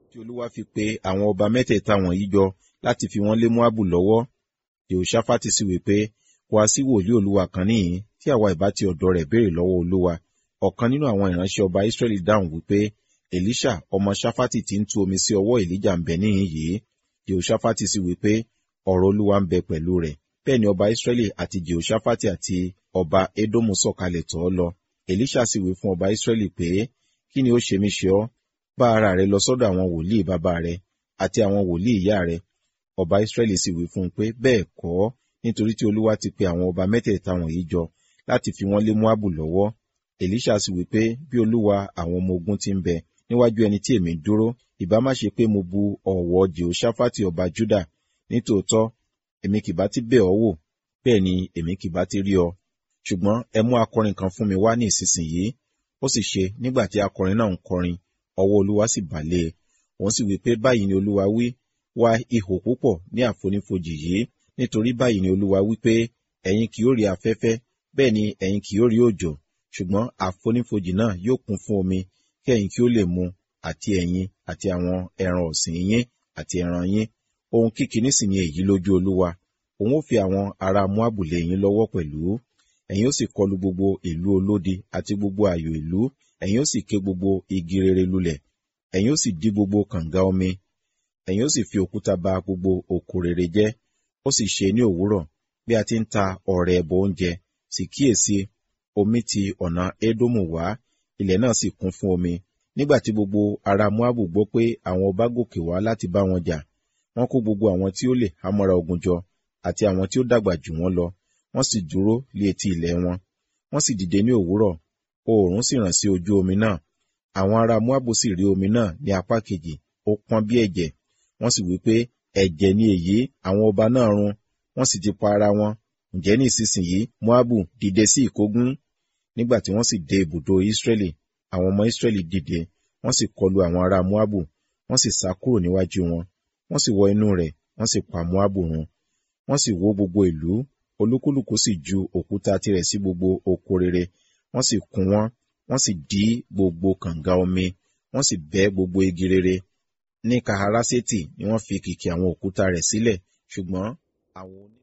tí olúwa fi pe àwọn ọba mẹ́tẹ̀ẹ̀ta wọ̀nyí jọ láti fi wọ́n lé moabu lọ́wọ́ jehoshaphat sì wí pé wá sí wòlíì olúwa kan níhìn tí àwa ìbá ti ọ̀dọ̀ rẹ̀ béèrè lọ́wọ́ olúwa ọ̀kan nínú àwọn ìránṣẹ́ ọba israẹli dáhùn wípé elisha ọmọ shafati ti ń tú omi sí ọwọ́ elijah ń bẹ níhìn yìí jehoshaphat sì wí pé ọ̀rọ̀ olúwa ń bẹ pẹ̀lú rẹ̀ bẹ́ẹ̀ ni ọba israẹli àti jehoshaphat àti ọba edomu sọ̀kalẹ̀ tọ̀ ọ́ lọ elisha sì wí fún ọba israẹli pé kí ni ó ṣe mí ṣe ọ́ bá ara rẹ lọ sọ́dọ̀ àwọn wòlíì bàbá rẹ àti àwọn wòlíì ìyá rẹ ọba israẹli sì wí fún un pé bẹ́ẹ̀ kọ́ nítorí tí olúwa ti pe àwọn ọba mẹ́tẹ̀ẹ̀ta wọ̀nyí jọ láti fi wọ́n lé moabu lọ́wọ́ elisha sì wí pé bí olúwa àwọn ọmọ ogun ti ń bẹ níwájú ẹni tí èmi dúró ìbá má ṣe pé mo bu ọ̀wọ̀ jehoshaphat ọba juda nítòótọ́ èmi kìbá ti bẹ̀ ọ́ wò bẹ́ẹ̀ ni èmi kìbá ti rí ọ ṣùgbọ́n ẹ mú akọrin kan fún mi wá ní ìsinsìnyí ó sì ṣe nígbà tí akọrin náà ń kọrin ọwọ́ olúwa sì bà lé e òun sì wí pé báyìí ni olúwa wí wá ihò púpọ̀ ní àfonífojì yìí nítorí báyìí ni olúwa wí pé ẹ̀yin kì yóò rí afẹ́fẹ́ bẹ́ẹ̀ ni ẹ̀yin kì yóò rí òjò ṣùgbọ́n àfonífojì náà yóò kún fún omi kí ẹ̀yin kí ó lè mu àti ẹ̀yin àti àwọn ẹran ọ̀sìn yín àti ẹran yín ohun kíkiní sì ni èyí lójú olúwa òun ó fi àwọn ará moabu lé yín lọ́wọ́ pẹ̀lú ẹ̀yin ó sì kọlu gbogbo ìlú olódi àti gbogbo ààyò ìlú ẹ̀yin ó sì ké gbogbo igi rere lulẹ̀ ẹ̀yin ó sì dí gbogbo kànga omi ẹ̀yin ó sì fi òkúta ba gbogbo òkú rere jẹ́ ó sì ṣe ní òwúrọ̀ bí a ti ń ta ọrẹ ẹbọ oúnjẹ sì kíyèsí omi ti ọ̀nà édómù wá ilẹ̀ náà sì kún fún omi nígbà tí gbogbo ará moabu gbọ́ pé àwọn ọba gòkè wá láti bá wọn jà wọ́n kó gbogbo àwọn tí ó lè hámọ́ra ogun jọ àti àwọn tí ó dàgbà jù wọ́n lọ wọ́n sì dúró lé etí ilẹ̀ wọn wọ́n sì dìde ní òwúrọ̀ oòrùn sì ràn sí ojú omi náà àwọn ará moabu sì rí omi náà ní apá kejì ó pọ́n bí ẹ̀jẹ̀ wọ́n sì wí pé ẹ̀jẹ̀ ni èyí àwọn ọba náà run wọ́n sì ti pa ara wọn ǹjẹ́ ní ìsinsìnyí moabu dìde sí ìkógun nígbà tí wọ́n sì dé ibùdó israẹli àwọn ọmọ israẹli dìde wọ́n sì kọlu àwọn ará moabu wọ́n sì sá kúrò níwájú wọn wọ́n sì wọ inú rẹ̀ wọ́n sì pa moabu run wọ́n sì wó gbogbo ìlú olúkúlùkù sì ju òkúta tirẹ̀ sí gbogbo oko rere wọ́n sì kún wọn wọ́n sì dí gbogbo kànga omi wọ́n sì bẹ́ gbogbo igi rere ní kaharaseti ni wọ́n fi kìkì àwọn òkúta rẹ̀ sílẹ̀ ṣùgbọ́n àwọn oní.